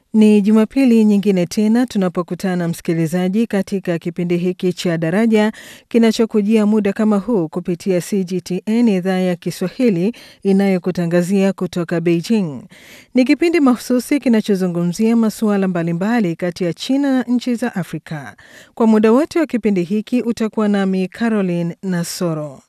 Ni Jumapili nyingine tena tunapokutana msikilizaji, katika kipindi hiki cha Daraja kinachokujia muda kama huu kupitia CGTN idhaa ya Kiswahili inayokutangazia kutoka Beijing. Ni kipindi mahususi kinachozungumzia masuala mbalimbali kati ya China na nchi za Afrika. Kwa muda wote wa kipindi hiki utakuwa nami Caroline Nasoro.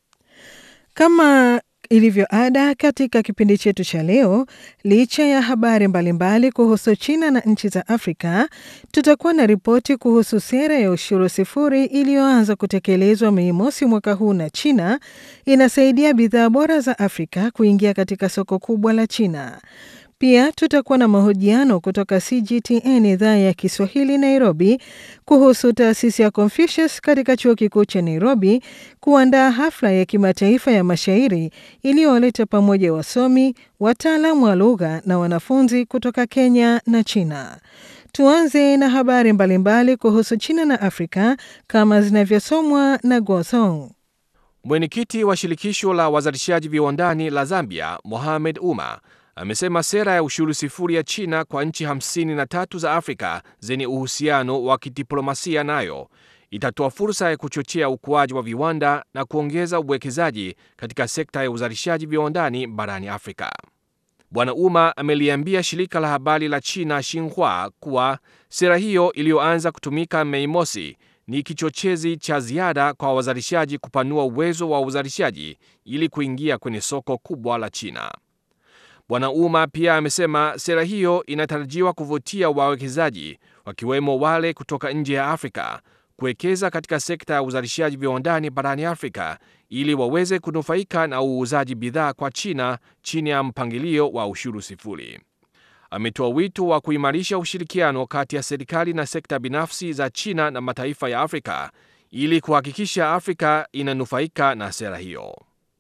Kama ilivyo ada katika kipindi chetu cha leo, licha ya habari mbalimbali kuhusu China na nchi za Afrika, tutakuwa na ripoti kuhusu sera ya ushuru sifuri iliyoanza kutekelezwa Mei Mosi mwaka huu na China inasaidia bidhaa bora za Afrika kuingia katika soko kubwa la China. Pia tutakuwa na mahojiano kutoka CGTN idhaa ya Kiswahili Nairobi kuhusu taasisi ya Confucius katika chuo kikuu cha Nairobi kuandaa hafla ya kimataifa ya mashairi iliyowaleta pamoja wasomi, wataalamu wa lugha na wanafunzi kutoka Kenya na China. Tuanze na habari mbalimbali kuhusu China na Afrika kama zinavyosomwa na Gosong. Mwenyekiti wa shirikisho la wazalishaji viwandani la Zambia, Mohamed Uma, amesema sera ya ushuru sifuri ya China kwa nchi 53 za Afrika zenye uhusiano wa kidiplomasia nayo itatoa fursa ya kuchochea ukuaji wa viwanda na kuongeza uwekezaji katika sekta ya uzalishaji viwandani barani Afrika. Bwana Uma ameliambia shirika la habari la China Xinhua kuwa sera hiyo iliyoanza kutumika Mei Mosi ni kichochezi cha ziada kwa wazalishaji kupanua uwezo wa uzalishaji ili kuingia kwenye soko kubwa la China. Bwana Uma pia amesema sera hiyo inatarajiwa kuvutia wawekezaji wakiwemo wale kutoka nje ya Afrika kuwekeza katika sekta ya uzalishaji viwandani barani Afrika ili waweze kunufaika na uuzaji bidhaa kwa China chini ya mpangilio wa ushuru sifuri. Ametoa wito wa kuimarisha ushirikiano kati ya serikali na sekta binafsi za China na mataifa ya Afrika ili kuhakikisha Afrika inanufaika na sera hiyo.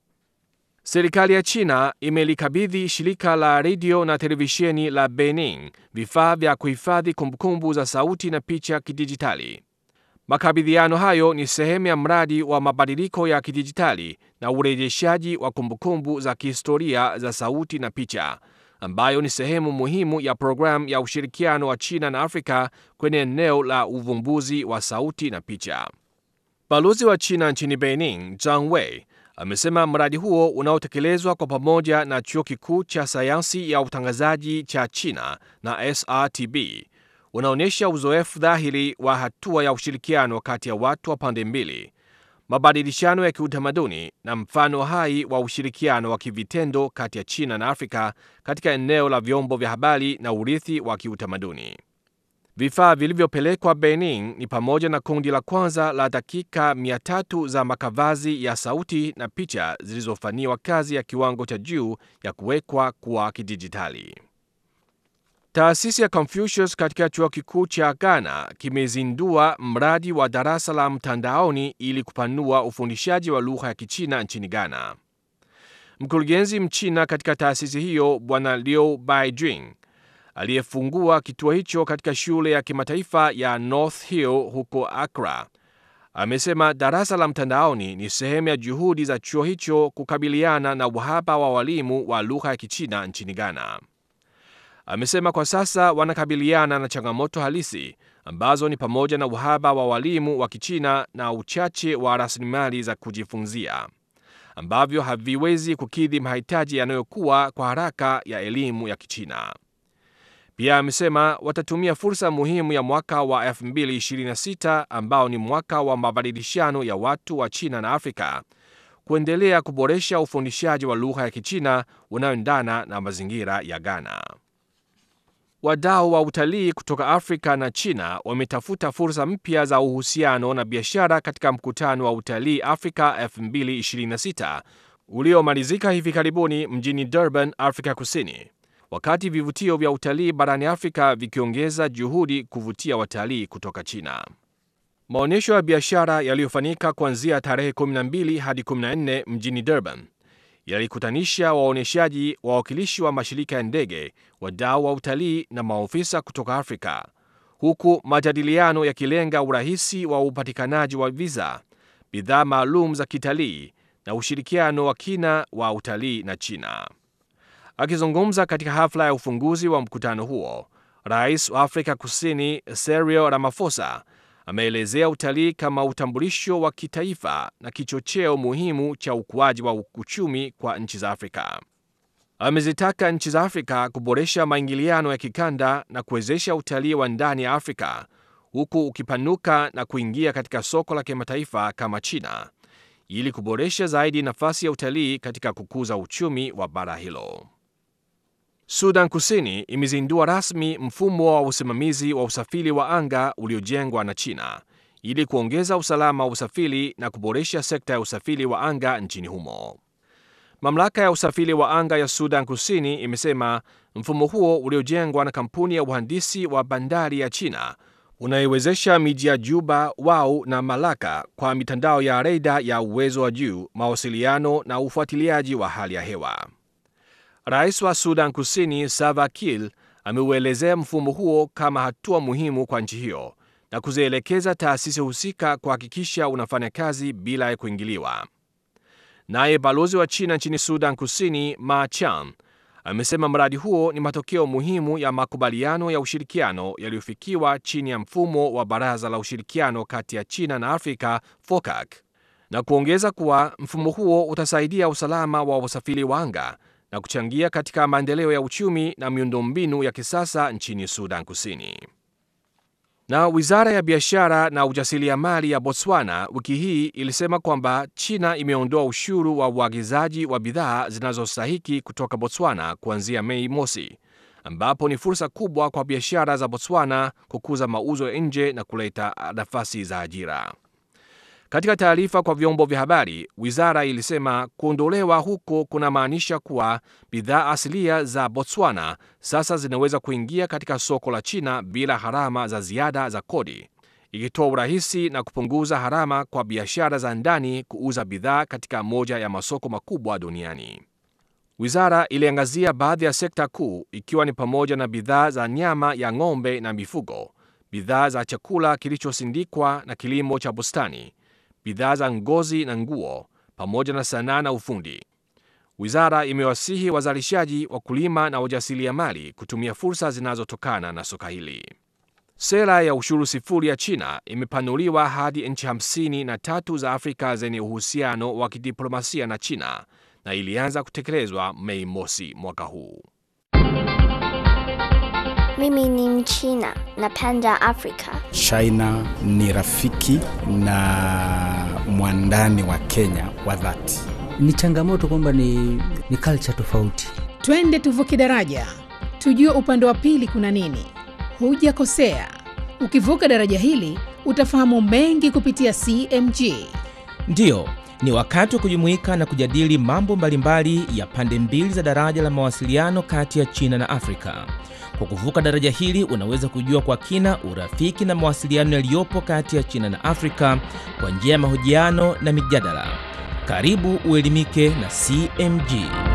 Serikali ya China imelikabidhi shirika la redio na televisheni la Benin vifaa vya kuhifadhi kumbukumbu za sauti na picha kidijitali. Makabidhiano hayo ni sehemu ya mradi wa mabadiliko ya kidijitali na urejeshaji wa kumbukumbu za kihistoria za sauti na picha, ambayo ni sehemu muhimu ya programu ya ushirikiano wa China na Afrika kwenye eneo la uvumbuzi wa sauti na picha. Balozi wa China nchini Benin, Zhang Wei, amesema mradi huo unaotekelezwa kwa pamoja na chuo kikuu cha sayansi ya utangazaji cha China na SRTB unaonyesha uzoefu dhahiri wa hatua ya ushirikiano kati ya watu wa pande mbili, mabadilishano ya kiutamaduni na mfano hai wa ushirikiano wa kivitendo kati ya China na Afrika katika eneo la vyombo vya habari na urithi wa kiutamaduni. Vifaa vilivyopelekwa Benin ni pamoja na kundi la kwanza la dakika 300 za makavazi ya sauti na picha zilizofanyiwa kazi ya kiwango cha juu ya kuwekwa kwa kidijitali. Taasisi ya Confucius katika chuo kikuu cha Ghana kimezindua mradi wa darasa la mtandaoni ili kupanua ufundishaji wa lugha ya Kichina nchini Ghana. Mkurugenzi Mchina katika taasisi hiyo Bwana Liu Baijing aliyefungua kituo hicho katika shule ya kimataifa ya North Hill huko Accra amesema darasa la mtandaoni ni sehemu ya juhudi za chuo hicho kukabiliana na uhaba wa walimu wa lugha ya Kichina nchini Ghana. Amesema kwa sasa wanakabiliana na changamoto halisi ambazo ni pamoja na uhaba wa walimu wa Kichina na uchache wa rasilimali za kujifunzia ambavyo haviwezi kukidhi mahitaji yanayokuwa kwa haraka ya elimu ya Kichina. Pia amesema watatumia fursa muhimu ya mwaka wa 2026 ambao ni mwaka wa mabadilishano ya watu wa China na Afrika kuendelea kuboresha ufundishaji wa lugha ya Kichina unaoendana na mazingira ya Ghana. Wadau wa utalii kutoka Afrika na China wametafuta fursa mpya za uhusiano na biashara katika mkutano wa utalii Afrika 2026 uliomalizika hivi karibuni mjini Durban, Afrika Kusini, wakati vivutio vya utalii barani Afrika vikiongeza juhudi kuvutia watalii kutoka China. Maonyesho ya biashara yaliyofanyika kuanzia tarehe 12 hadi 14 mjini Durban yalikutanisha waonyeshaji, wawakilishi wa mashirika ya ndege, wadau wa utalii na maofisa kutoka Afrika, huku majadiliano yakilenga urahisi wa upatikanaji wa viza, bidhaa maalum za kitalii na ushirikiano wa kina wa utalii na China. Akizungumza katika hafla ya ufunguzi wa mkutano huo, Rais wa Afrika Kusini Cyril Ramaphosa ameelezea utalii kama utambulisho wa kitaifa na kichocheo muhimu cha ukuaji wa uchumi kwa nchi za Afrika. Amezitaka nchi za Afrika kuboresha maingiliano ya kikanda na kuwezesha utalii wa ndani ya Afrika huku ukipanuka na kuingia katika soko la kimataifa kama China ili kuboresha zaidi nafasi ya utalii katika kukuza uchumi wa bara hilo. Sudan Kusini imezindua rasmi mfumo wa usimamizi wa usafiri wa anga uliojengwa na China ili kuongeza usalama wa usafiri na kuboresha sekta ya usafiri wa anga nchini humo. Mamlaka ya usafiri wa anga ya Sudan Kusini imesema mfumo huo uliojengwa na kampuni ya uhandisi wa bandari ya China unaiwezesha miji ya Juba, Wau na Malaka kwa mitandao ya reda ya uwezo wa juu, mawasiliano na ufuatiliaji wa hali ya hewa. Rais wa Sudan Kusini Salva Kiir ameuelezea mfumo huo kama hatua muhimu kwa nchi hiyo na kuzielekeza taasisi husika kuhakikisha unafanya kazi bila ya kuingiliwa. Naye balozi wa China nchini Sudan Kusini Ma Chan amesema mradi huo ni matokeo muhimu ya makubaliano ya ushirikiano yaliyofikiwa chini ya mfumo wa Baraza la Ushirikiano kati ya China na Afrika FOCAC, na kuongeza kuwa mfumo huo utasaidia usalama wa usafiri wa anga na kuchangia katika maendeleo ya uchumi na miundombinu ya kisasa nchini Sudan Kusini. Na wizara ya biashara na ujasiriamali ya Botswana wiki hii ilisema kwamba China imeondoa ushuru wa uagizaji wa bidhaa zinazostahiki kutoka Botswana kuanzia Mei mosi, ambapo ni fursa kubwa kwa biashara za Botswana kukuza mauzo ya nje na kuleta nafasi za ajira. Katika taarifa kwa vyombo vya habari, wizara ilisema kuondolewa huko kunamaanisha kuwa bidhaa asilia za Botswana sasa zinaweza kuingia katika soko la China bila gharama za ziada za kodi, ikitoa urahisi na kupunguza gharama kwa biashara za ndani kuuza bidhaa katika moja ya masoko makubwa duniani. Wizara iliangazia baadhi ya sekta kuu ikiwa ni pamoja na bidhaa za nyama ya ng'ombe na mifugo, bidhaa za chakula kilichosindikwa na kilimo cha bustani bidhaa za ngozi na nguo pamoja na sanaa na ufundi. Wizara imewasihi wazalishaji, wakulima na wajasiriamali kutumia fursa zinazotokana na soka hili. Sera ya ushuru sifuri ya China imepanuliwa hadi nchi hamsini na tatu za Afrika zenye uhusiano wa kidiplomasia na China na ilianza kutekelezwa Mei mosi mwaka huu. Mimi ni Mchina, napenda Afrika. China ni rafiki na mwandani wa Kenya wa dhati. Ni changamoto kwamba ni, ni culture tofauti. Twende tuvuke daraja, tujue upande wa pili kuna nini. Hujakosea, ukivuka daraja hili utafahamu mengi kupitia CMG. Ndiyo, ni wakati wa kujumuika na kujadili mambo mbalimbali ya pande mbili za daraja la mawasiliano kati ya China na Afrika. Kwa kuvuka daraja hili unaweza kujua kwa kina urafiki na mawasiliano yaliyopo kati ya China na Afrika kwa njia ya mahojiano na mijadala. Karibu uelimike na CMG.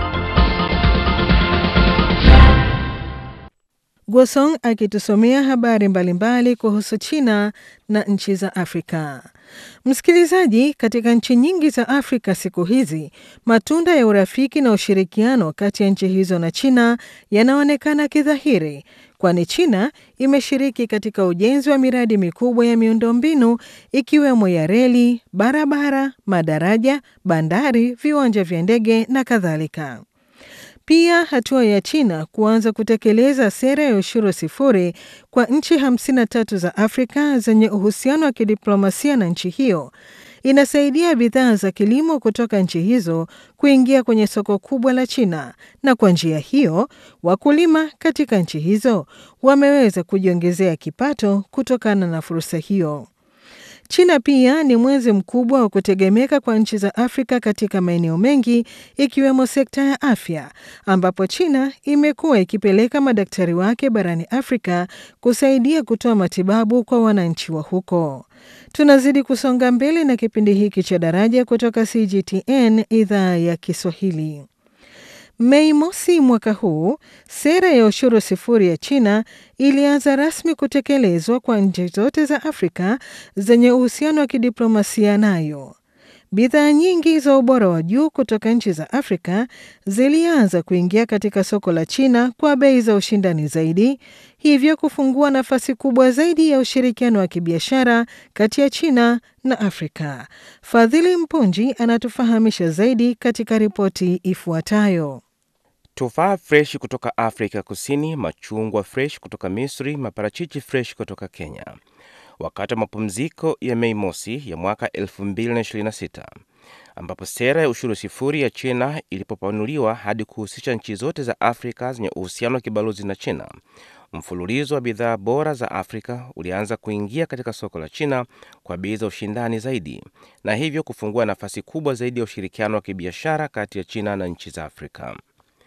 Gwosong akitusomea habari mbalimbali kuhusu China na nchi za Afrika. Msikilizaji, katika nchi nyingi za Afrika siku hizi matunda ya urafiki na ushirikiano kati ya nchi hizo na China yanaonekana kidhahiri, kwani China imeshiriki katika ujenzi wa miradi mikubwa ya miundombinu ikiwemo ya reli, barabara, madaraja, bandari, viwanja vya ndege na kadhalika. Pia hatua ya China kuanza kutekeleza sera ya ushuru sifuri kwa nchi 53 za Afrika zenye uhusiano wa kidiplomasia na nchi hiyo inasaidia bidhaa za kilimo kutoka nchi hizo kuingia kwenye soko kubwa la China, na kwa njia hiyo wakulima katika nchi hizo wameweza kujiongezea kipato kutokana na fursa hiyo. China pia ni mwenzi mkubwa wa kutegemeka kwa nchi za Afrika katika maeneo mengi ikiwemo sekta ya afya, ambapo China imekuwa ikipeleka madaktari wake barani Afrika kusaidia kutoa matibabu kwa wananchi wa huko. Tunazidi kusonga mbele na kipindi hiki cha Daraja kutoka CGTN idhaa ya Kiswahili. Mei mosi mwaka huu, sera ya ushuru sifuri ya China ilianza rasmi kutekelezwa kwa nchi zote za Afrika zenye uhusiano wa kidiplomasia nayo. bidhaa nyingi za ubora wa juu kutoka nchi za Afrika zilianza kuingia katika soko la China kwa bei za ushindani zaidi, hivyo kufungua nafasi kubwa zaidi ya ushirikiano wa kibiashara kati ya China na Afrika. Fadhili Mpunji anatufahamisha zaidi katika ripoti ifuatayo. Tufaa fresh kutoka Afrika Kusini, machungwa fresh kutoka Misri, maparachichi fresh kutoka Kenya. Wakati wa mapumziko ya Mei Mosi ya mwaka 2026 ambapo sera ya ushuru sifuri ya China ilipopanuliwa hadi kuhusisha nchi zote za Afrika zenye uhusiano wa kibalozi na China, mfululizo wa bidhaa bora za Afrika ulianza kuingia katika soko la China kwa bei za ushindani zaidi, na hivyo kufungua nafasi kubwa zaidi ya ushirikiano wa kibiashara kati ya China na nchi za Afrika.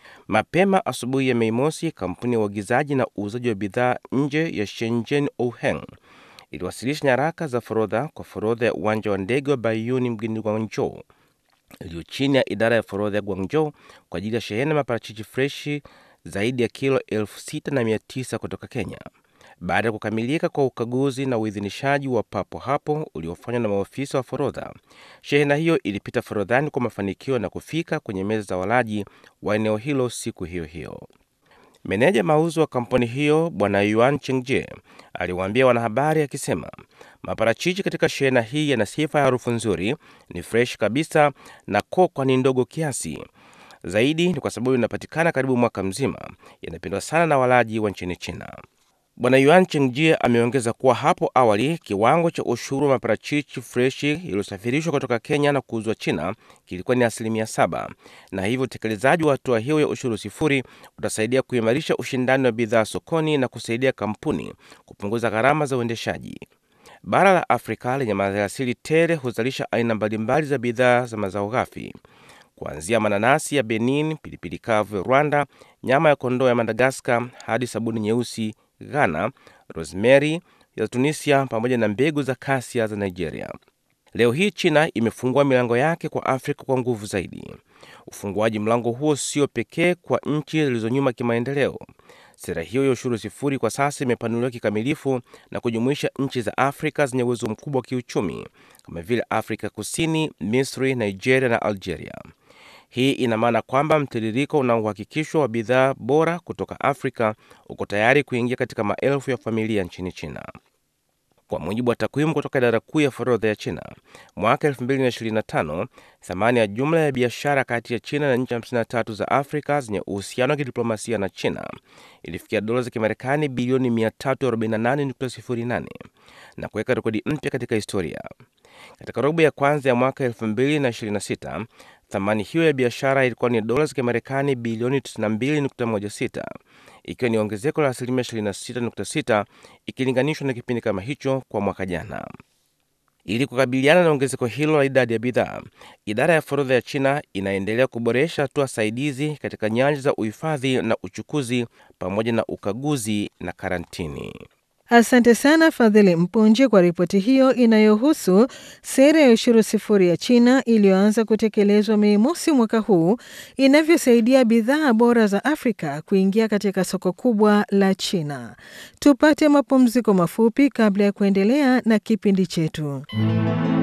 Mapema asubuhi ya Mei Mosi, kampuni ya uagizaji na uuzaji wa bidhaa nje ya Shenzhen Ouheng iliwasilisha nyaraka za forodha kwa forodha ya uwanja wa ndege wa Baiyuni mjini Guangzhou iliyo chini ya idara ya forodha ya Guangzhou kwa ajili ya shehena maparachichi freshi zaidi ya kilo elfu sita na mia tisa kutoka Kenya. Baada ya kukamilika kwa ukaguzi na uidhinishaji wa papo hapo uliofanywa na maofisa wa forodha, shehena hiyo ilipita forodhani kwa mafanikio na kufika kwenye meza za walaji wa eneo hilo siku hiyo hiyo. Meneja mauzo wa kampuni hiyo Bwana Yuan Chengjie aliwaambia wanahabari akisema, maparachichi katika shehena hii yana sifa ya harufu nzuri, ni fresh kabisa na kokwa ni ndogo kiasi. Zaidi ni kwa sababu inapatikana karibu mwaka mzima, yanapendwa sana na walaji wa nchini China. Bwana Yuan Chengjie ameongeza kuwa hapo awali kiwango cha ushuru wa maparachichi freshi iliyosafirishwa kutoka Kenya na kuuzwa China kilikuwa ni asilimia saba, na hivyo utekelezaji wa hatua hiyo ya ushuru sifuri utasaidia kuimarisha ushindani wa bidhaa sokoni na kusaidia kampuni kupunguza gharama za uendeshaji. Bara la Afrika lenye maliasili tele huzalisha aina mbalimbali za bidhaa za mazao ghafi kuanzia mananasi ya Benin, pilipili kavu ya Rwanda, nyama ya kondoo ya Madagaskar hadi sabuni nyeusi Ghana, rosemary ya Tunisia pamoja na mbegu za kasia za Nigeria. Leo hii China imefungua milango yake kwa Afrika kwa nguvu zaidi. Ufunguaji mlango huo sio pekee kwa nchi zilizonyuma kimaendeleo. Sera hiyo ya ushuru sifuri kwa sasa imepanuliwa kikamilifu na kujumuisha nchi za Afrika zenye uwezo mkubwa wa kiuchumi kama vile Afrika Kusini, Misri, Nigeria na Algeria. Hii ina maana kwamba mtiririko unaohakikishwa wa bidhaa bora kutoka Afrika uko tayari kuingia katika maelfu ya familia nchini China. Kwa mujibu wa takwimu kutoka idara kuu ya forodha ya China, mwaka 2025 thamani ya jumla ya biashara kati ya China na nchi 53 za Afrika zenye uhusiano wa kidiplomasia na China ilifikia dola za Kimarekani bilioni 348.08 na kuweka rekodi mpya katika historia. Katika robo ya kwanza ya mwaka 2026 thamani hiyo ya biashara ilikuwa ni dola za Kimarekani bilioni 92.16 ikiwa ni ongezeko la asilimia 26.6 ikilinganishwa na kipindi kama hicho kwa mwaka jana. Ili kukabiliana na ongezeko hilo la idadi ya bidhaa, idara ya forodha ya China inaendelea kuboresha hatua saidizi katika nyanja za uhifadhi na uchukuzi pamoja na ukaguzi na karantini. Asante sana Fadhili Mpunji kwa ripoti hiyo inayohusu sera ya ushuru sifuri ya China iliyoanza kutekelezwa Mei mosi mwaka huu inavyosaidia bidhaa bora za Afrika kuingia katika soko kubwa la China. Tupate mapumziko mafupi kabla ya kuendelea na kipindi chetu.